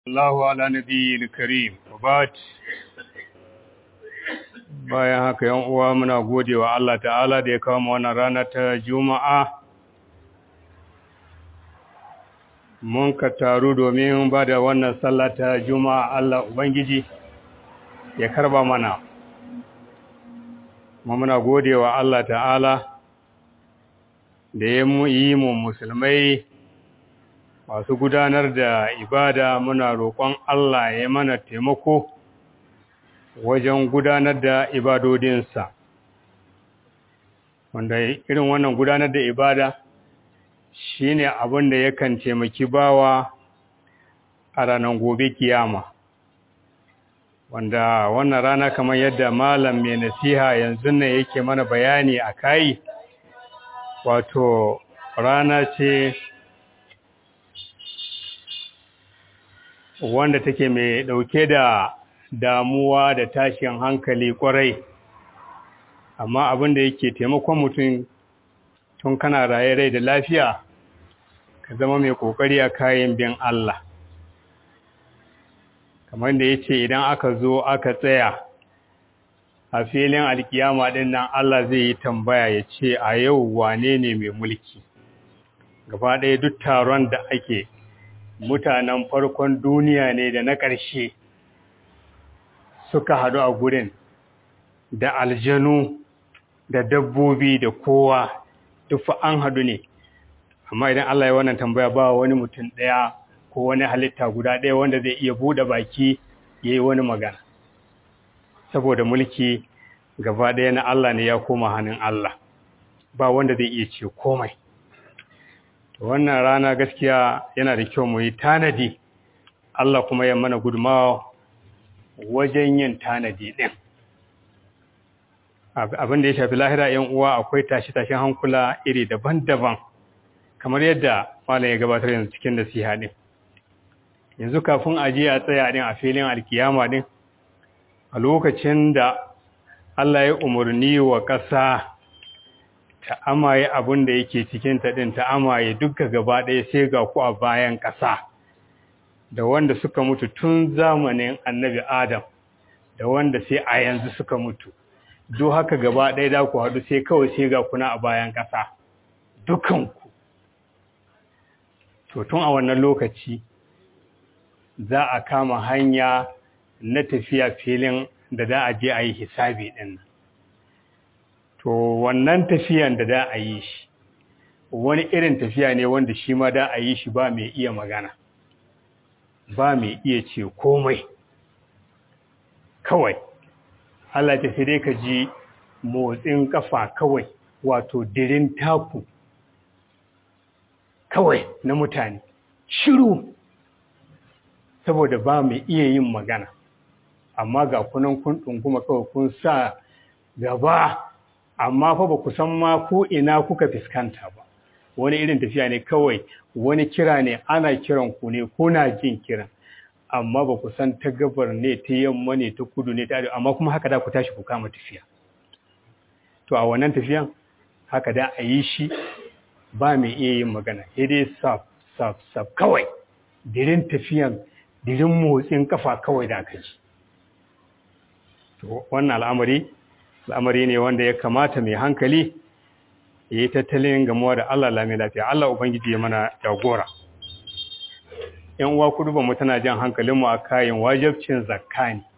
Allahu ala nabiyil karim wabat bayan haka yan uwa muna godewa Allah ta'ala da ya kawo mu wannan rana ta Juma'a mun ka taru domin ba da wannan sallah ta Juma'a Allah ubangiji ya karba mana mu muna godewa Allah ta'ala da ya yi mu musulmai masu gudanar da ibada muna roƙon Allah ya mana taimako wajen gudanar da ibadodinsa wanda irin wannan gudanar da ibada shine abin da yakan taimaki bawa a ranar gobe kiyama wanda wannan rana kamar yadda malam mai nasiha yanzu ne yake mana bayani a kai wato rana ce wanda take mai ɗauke da damuwa da tashin hankali kwarai amma abin da yake taimakon mutum tun kana raye rai da lafiya ka zama mai kokari a kayan bin Allah kamar da yace idan aka zo aka tsaya a filin alkiyama din nan Allah zai yi tambaya ya ce a yau wane ne mai mulki gaba ɗaya duk taron da ake mutanen farkon duniya ne da na ƙarshe suka haɗu a gurin da aljanu da dabbobi da kowa duk an haɗu ne amma idan Allah ya wannan tambaya ba wani mutum ɗaya ko wani halitta guda ɗaya wanda zai iya buɗe baki ya yi wani magana saboda mulki gaba ɗaya na Allah ne ya koma hannun Allah ba wanda zai iya ce komai wannan rana gaskiya yana da kyau mu yi tanadi Allah kuma ya mana gudumawa wajen yin tanadi ɗin abin da ya shafi lahira yan uwa akwai tashi-tashin hankula iri daban-daban kamar yadda malam ya gabatar yanzu cikin nasiha ɗin yanzu kafin a je a tsaya ɗin a filin alkiyama ɗin a lokacin da Allah ya umarni wa ƙasa ta amaye abin da yake cikin ta ɗin ta amaye duka gaba ɗaya sai ga ku a bayan ƙasa da wanda suka mutu tun zamanin annabi Adam da wanda sai a yanzu suka mutu do haka gaba ɗaya da ku haɗu sai kawai sai ga kuna a bayan ƙasa dukanku to tun a wannan lokaci za a kama hanya na tafiya filin da za a je a yi hisabi ɗin to wannan tafiyan da za a yi shi wani irin tafiya ne wanda shi ma da a yi shi ba mai iya magana ba mai iya ce komai kawai Allah ta sai dai ka ji motsin kafa kawai wato dirin taku kawai na mutane shiru saboda ba mai iya yin magana amma ga kunan kun ɗunguma kawai kun sa gaba amma fa ba ku san ma ko ina kuka fuskanta ba wani irin tafiya ne kawai wani kira ne ana kiran ku ne kuna jin kiran amma ba ku san ta gabar ne ta yamma ne ta kudu ne ta arewa amma kuma haka da ku tashi ku kama tafiya to a wannan tafiyan haka da a yi shi ba mai iya yin magana sai dai saf saf saf kawai dirin tafiyan dirin motsin kafa kawai da aka ji to wannan al'amari al'amari ne wanda ya kamata mai hankali ya yi tattalin gamuwa da Allah lami lafiya Allah Ubangiji ya mana jagora ‘yan uwa kudu ba mu tana jan hankalinmu a kayan wajabcin zakka ne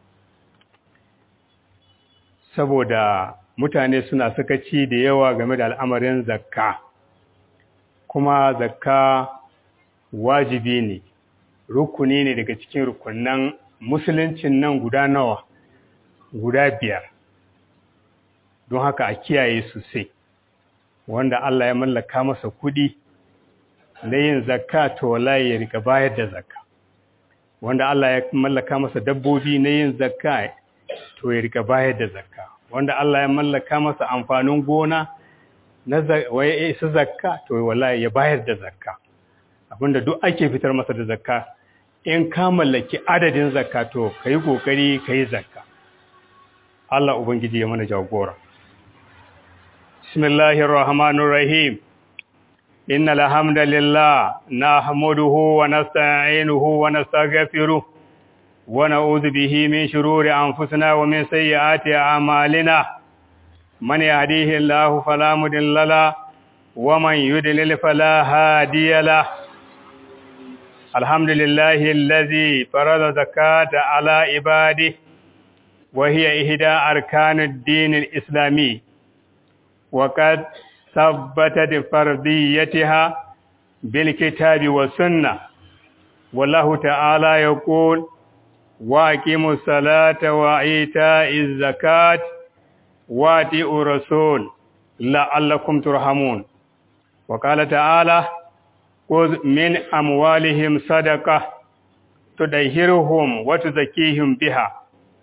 saboda mutane suna sakaci da yawa game da al'amarin zakka kuma zakka wajibi ne rukuni ne daga cikin rukunan musuluncin nan guda nawa guda biyar don haka a kiyaye sosai wanda Allah ya mallaka masa kudi na yin zakka to wallahi ya rika bayar da zakka wanda Allah ya mallaka masa dabbobi na yin zakka to ya rika bayar da zakka wanda Allah ya mallaka masa amfanin gona na waye isa zakka to wallahi ya bayar da zakka abinda duk ake fitar masa da zakka in ka mallaki adadin zakka to kai kokari kai zakka Allah ubangiji ya mana jagora bismillahir rahmanir rahim إن الحمد لله نحمده ونستعينه ونستغفره ونعوذ به من شرور أنفسنا ومن سيئات أعمالنا من يهديه الله فلا مضل له ومن يضلل فلا هادي له الحمد لله الذي فرض زكاة على عباده وهي إحدى أركان الدين الإسلامي وقد ثبتت فرضيتها بالكتاب والسنة والله تعالى يقول واقيموا الصلاة وإيتاء الزكاة واتئوا الرسول لعلكم ترحمون وقال تعالى خذ من أموالهم صدقة تدهرهم وتزكيهم بها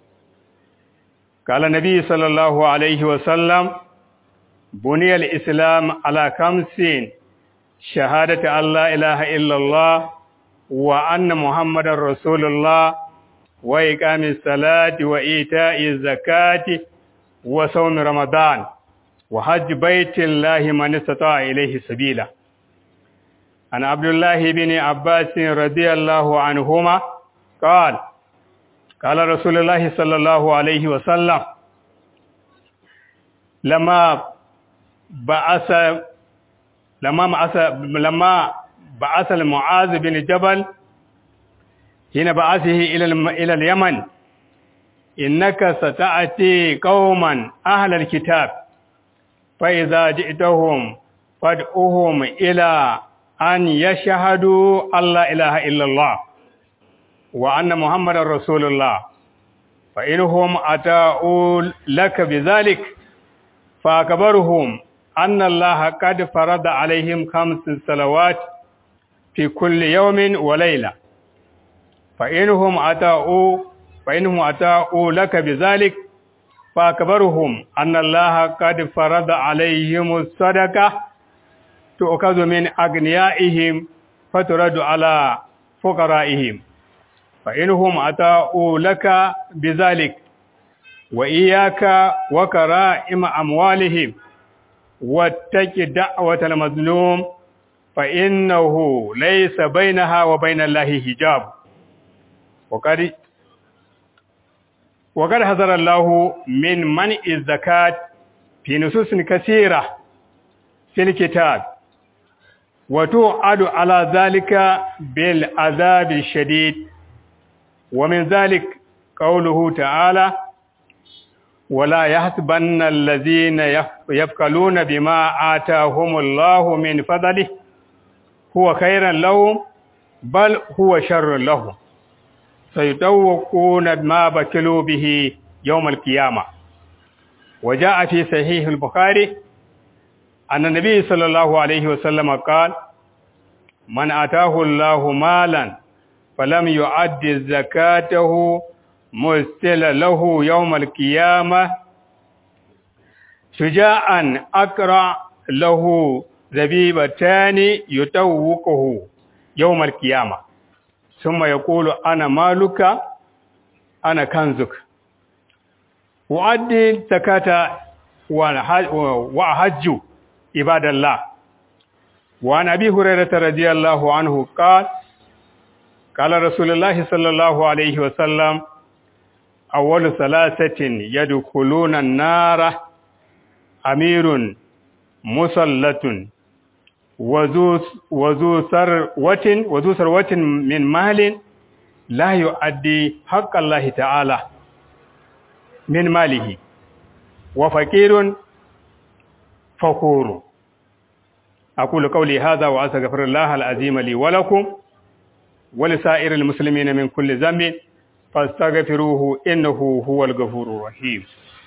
قال النبي صلى الله عليه وسلم بني الإسلام على خمسين شهادة أن لا إله إلا الله وأن محمد رسول الله وإقام الصلاة وإيتاء الزكاة وصوم رمضان وحج بيت الله من استطاع إليه سبيلا عن عبد الله بن عباس رضي الله عنهما قال قال رسول الله صلى الله عليه وسلم لما بعث لما بعث لما بعث المعاذ بن جبل حين بعثه إلى إلى اليمن إنك ستأتي قوما أهل الكتاب فإذا جئتهم فادعوهم إلى أن يشهدوا أن لا إله إلا الله وأن محمد رسول الله فإنهم أتاؤوا لك بذلك فأكبرهم أن الله قد فرض عليهم خمس صلوات في كل يوم وليلة فإنهم أتاؤوا فإنهم أتاؤوا لك بذلك فأكبرهم أن الله قد فرض عليهم الصدقة تؤخذ من أغنيائهم فترد على فقرائهم فإنهم أتاؤوا لك بذلك وإياك وكرائم أموالهم واتق دعوة المظلوم فإنه ليس بينها وبين الله حجاب وقد وقد حذر الله من منع الزكاة في نصوص كثيرة في الكتاب وتوعد على ذلك بالعذاب الشديد ومن ذلك قوله تعالى ولا يحسبن الذين يفكلون بما آتاهم الله من فضله هو خيرا لهم بل هو شر لهم سيطوقون ما بكلوا به يوم القيامة وجاء في صحيح البخاري أن النبي صلى الله عليه وسلم قال من آتاه الله مالا فلم يؤد زكاته مستل له يوم القيامة شجاعا أقرأ له زبيبتان يتوقه يوم القيامة ثم يقول أنا مالك أنا كنزك وأدي زكاة وأحج عباد الله وعن أبي هريرة رضي الله عنه قال قال رسول الله صلى الله عليه وسلم أول ثلاثة يدخلون النار أمير مسلة وذو وذو ثروة وذو ثروة من مال لا يؤدي حق الله تعالى من ماله وفقير فخور أقول قولي هذا وأستغفر الله العظيم لي ولكم ولسائر المسلمين من كل ذنب فاستغفروه إنه هو الغفور الرحيم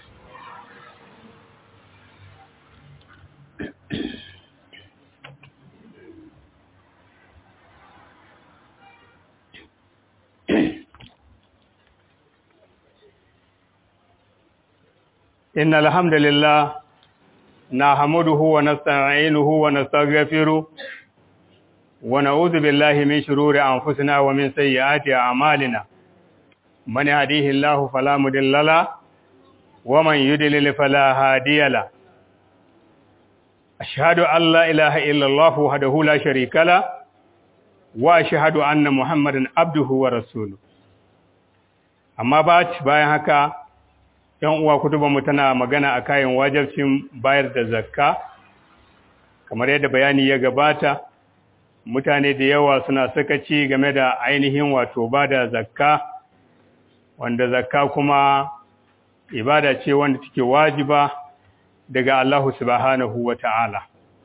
إن الحمد لله نحمده ونستعينه ونستغفره ونعوذ بالله من شرور أنفسنا ومن سيئات أعمالنا من يهديه الله فلا مضل له ومن يضلل فلا هادي له ashhadu an la ilaha illallah wahdahu la sharika la wa ashhadu anna muhammadan abduhu wa rasuluhu amma ba bayan haka yan uwa kutubanmu tana magana a kayan wajibcin bayar da zakka kamar yadda bayani ya gabata mutane da yawa suna sakaci game da ainihin wato ba da zakka wanda zakka kuma ibada ce wanda take wajiba daga Allah subhanahu wa ta'ala.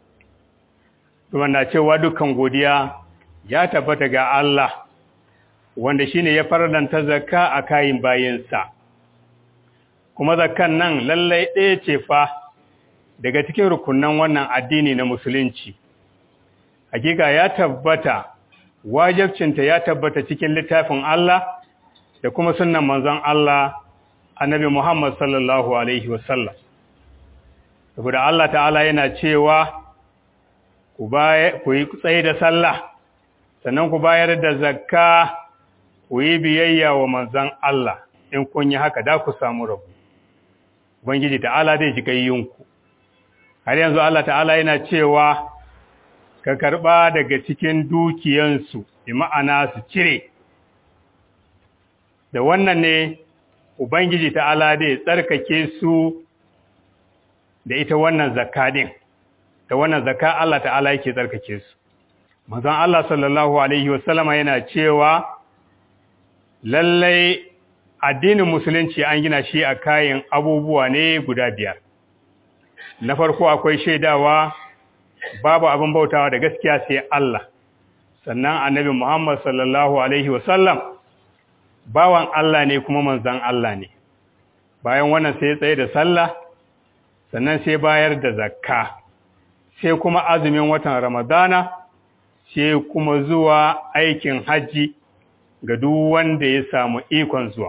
Wanda cewa dukkan godiya ya tabbata ga Allah wanda shine ya farlanta zakka a kayin bayinsa. Kuma zakkan nan lallai ɗaya ce fa daga cikin rukunan wannan addini na musulunci. Hakika ya tabbata, wajabcinta ya tabbata cikin littafin Allah da kuma sunan manzon Allah annabi Muhammad sallallahu Alaihi wasallam. Saboda Allah ta'ala yana cewa ku yi tsaye da sallah, sannan ku bayar da zakka ku yi biyayya wa manzon Allah in kun yi haka da ku samu rabu. Ubangiji ta'ala zai ji gayyinku. Har yanzu Allah ta'ala yana cewa ka karɓa daga cikin dukiyansu, bi ma'ana su cire. Da wannan ne Ubangiji ta'ala dai tsarkake su da ita wannan zakka din, da wannan zakka Allah ta'ala yake tsarkake su. Mazan Allah sallallahu Alaihi wasallama yana cewa lallai addinin musulunci an gina shi a kayan abubuwa ne guda biyar. Na farko akwai shaidawa babu abin bautawa da gaskiya sai Allah, sannan annabi Muhammad sallallahu Alaihi wasallam bawan Allah ne kuma manzan Allah ne bayan wannan sai tsaye da sallah sannan sai bayar da zakka sai kuma azumin watan ramadana sai kuma zuwa aikin hajji ga duk wanda ya samu ikon zuwa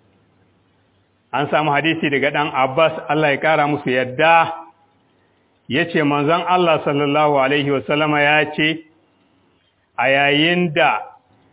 an samu hadisi daga dan Abbas Allah ya kara musu yadda yace manzon Allah sallallahu alaihi wasallama ya ce a yayin da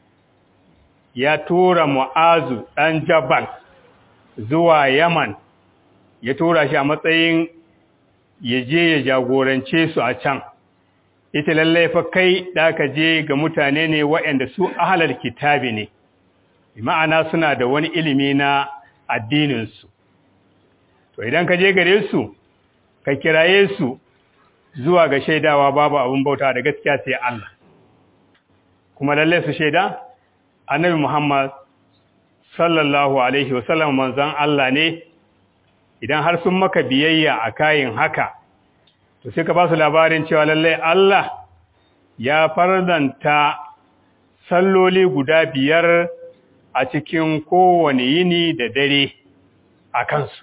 ya tura mu'azu ɗan jabal zuwa yaman ya tura shi a matsayin ya je ya jagorance su a can ita lallai fa kai da ka je ga mutane ne waɗanda su ahalar kitabi ne ma'ana suna da wani ilimi na addininsu to idan ka je gare su ka kiraye su zuwa ga shaidawa babu abin bauta da gaskiya sai Allah kuma lallai su shaida annabi Muhammad sallallahu alaihi wasallam manzon Allah ne idan har sun maka biyayya a kayin haka to sai ka ba su labarin cewa lallai Allah ya fardanta salloli guda biyar a cikin kowane yini da dare a kansu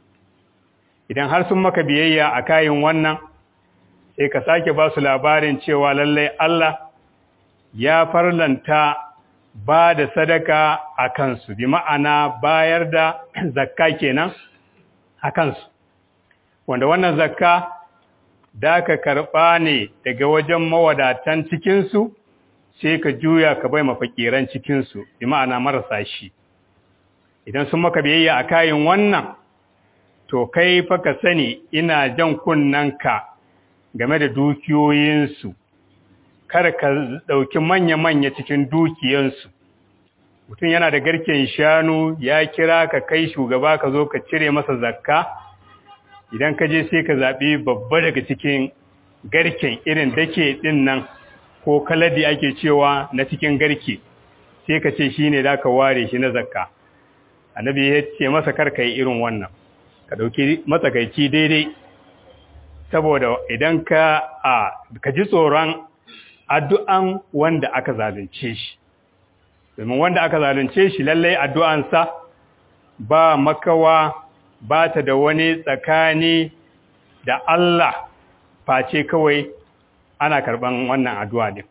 idan har sun maka biyayya a kayin wannan sai ka sake ba su labarin cewa lallai Allah ya farlanta ba da sadaka a kansu bi ma'ana bayar da zakka kenan a kansu wanda wannan zakka da ka karɓa ne daga wajen mawadatan cikinsu sai ka juya ka bai mafakiran cikinsu bi ma'ana marasa shi idan sun maka biyayya a kayan wannan to kai fa ka sani ina jan kunnanka game da dukiyoyinsu kar ka ɗauki manya-manya cikin dukiyansu mutum yana da garken shanu ya kira ka kai shugaba ka zo ka cire masa zakka idan ka je sai ka zaɓi babba daga cikin garken irin dake ɗin nan ko kaladi ake cewa na cikin garke sai ka ce shi ne za ka ware shi na zakka annabi ya ce masa kar ka yi irin wannan ka ɗauki matsakaici daidai saboda idan ka a ka ji tsoron addu'an wanda aka zalunce shi domin wanda aka zalunce shi lallai addu'ansa ba makawa ba ta da wani tsakani da Allah face kawai ana karɓan wannan addu'a din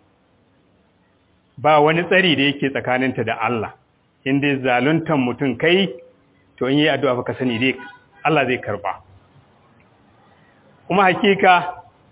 ba wani tsari da yake tsakaninta da Allah inda zaluntan mutum kai to in yi addu'a baka sani dai Allah zai karba kuma hakika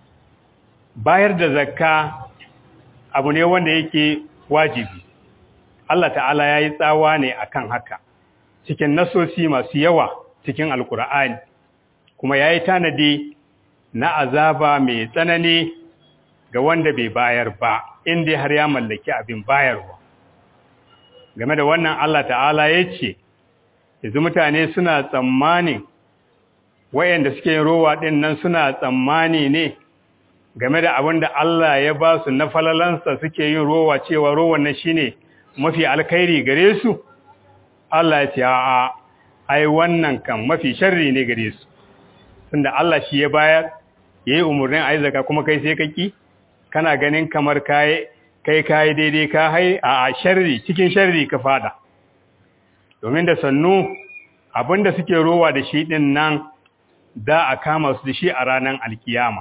bayar da zakka abu ne wanda yake wajibi Allah ta'ala ya yi tsawa ne akan haka cikin nasosi masu yawa cikin alkur'ani kuma ya yi tanadi na azaba mai tsanani ga wanda bai bayar ba inda har ya mallaki abin bayarwa game da wannan Allah ta'ala ya ce yanzu mutane suna tsammanin wayanda suke yin rowa ɗin nan suna tsammani ne game da abin da Allah ya ba su na falalansa suke yin rowa cewa rowan nan shine mafi alkhairi gare su Allah ya ce a'a ai wannan kan mafi sharri ne gare su tunda Allah shi ya bayar yayi umurnin ayi zakka kuma kai sai ka ki kana ganin kamar kai kai kai daidai ka hai a sharri cikin sharri ka fada domin da sannu abinda suke rowa da shi din nan da a kama su da shi a ranar alkiyama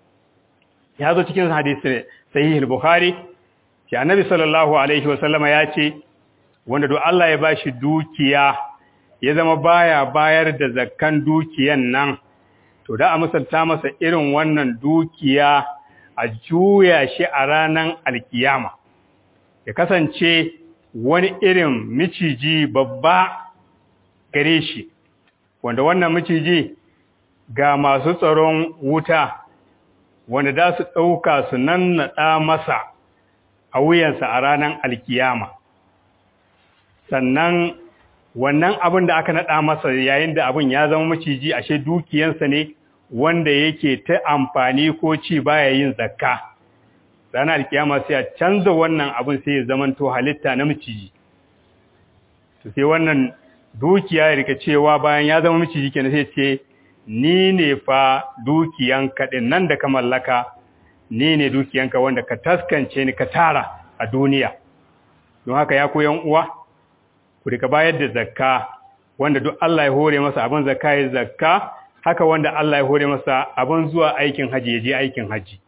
ya zo cikin hadisi sahih al-bukhari ki annabi sallallahu alaihi wasallama ya ce wanda do Allah ya bashi dukiya ya zama baya bayar da zakkan dukiyan nan to da a misalta masa irin wannan dukiya a juya shi a ranar alkiyama ya kasance wani irin miciji babba gare shi wanda wannan miciji ga masu tsaron wuta wanda za su ɗauka su nannaɗa masa a wuyansa a ranar alkiyama sannan wannan abin da aka naɗa masa yayin da abin ya zama maciji ashe dukiyansa ne wanda yake ta amfani ko ci baya yin zakka ranar alkiyama sai a canza wannan abin sai ya zamanto halitta na maciji to sai wannan dukiya ya rika cewa bayan ya zama maciji kenan sai ce ni ne fa dukiyanka din nan da ka mallaka ni ne dukiyanka wanda ka taskance ni ka tara a duniya don haka ya koyan uwa ku rika bayar da zakka wanda duk Allah ya hore masa abin zakka ya zakka haka wanda Allah ya hore masa abin zuwa aikin haji ya je aikin haji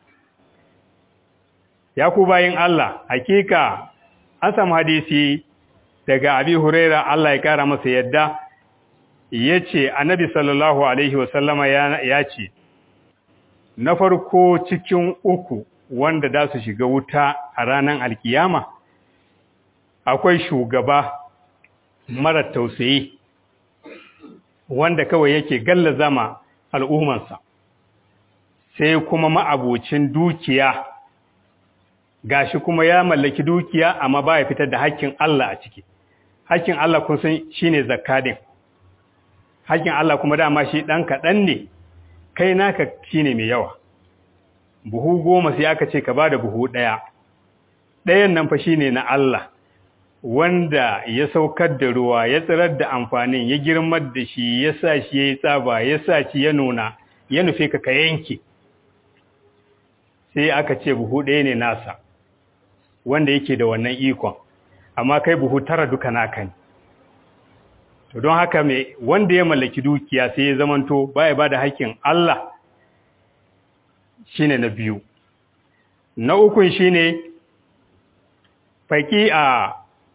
ya ku bayin Allah hakika an samu hadisi daga Abi Huraira Allah ya kara masa yadda yace Annabi sallallahu alaihi wasallama ya ce na farko cikin uku wanda da su shiga wuta a ranar alkiyama akwai shugaba mara tausayi wanda kawai yake galla zama al'ummansa sai kuma ma'abocin dukiya gashi kuma ya mallaki dukiya amma ba ya fitar da hakkin Allah a ciki hakkin Allah kun san shine zakadin hakkin Allah kuma dama shi dan kaɗan ne kai naka shine mai yawa buhu goma sai aka ce ka bada buhu ɗaya ɗayan nan fa shine na Allah wanda ya saukar da ruwa ya tsirar da amfanin ya girmar da shi ya sa shi ya yi tsaba ya sa shi ya nuna ya nufe ka ka yanke sai aka ce buhu ɗaya ne nasa wanda yake da wannan ikon amma kai buhu tara duka naka ne to don haka mai wanda ya mallaki dukiya sai ya zamanto baya ba da haƙƙin Allah shine na biyu na ukun shine faƙi a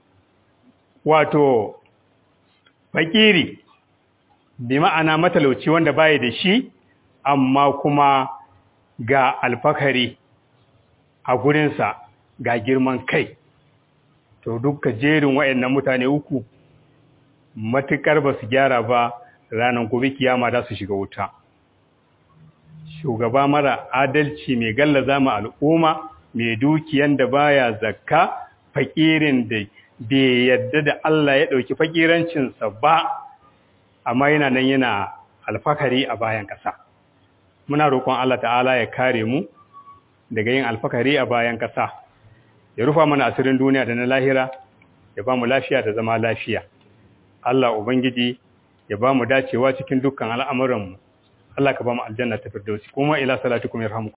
wato fakiri bi ma'ana matalauci wanda baya da shi amma kuma ga alfakari a gurinsa ga girman kai to duka jerin waɗannan mutane uku matukar ba su gyara ba ranar gobe kiyama za su shiga wuta shugaba mara adalci mai gallaza ma al'umma mai dukiyan da baya zakka fakirin da bai yadda da Allah ya ɗauki fakirancinsa ba amma yana nan yana alfakari a bayan ƙasa muna roƙon Allah ta'ala ya kare mu daga yin alfakari a bayan ƙasa ya rufa mana asirin duniya da na lahira ya ba mu lafiya da zama lafiya Allah ubangiji ya ba mu dacewa cikin dukkan al'amuranmu Allah ka ba mu aljanna ta firdausi kuma ila salatukum yarhamukum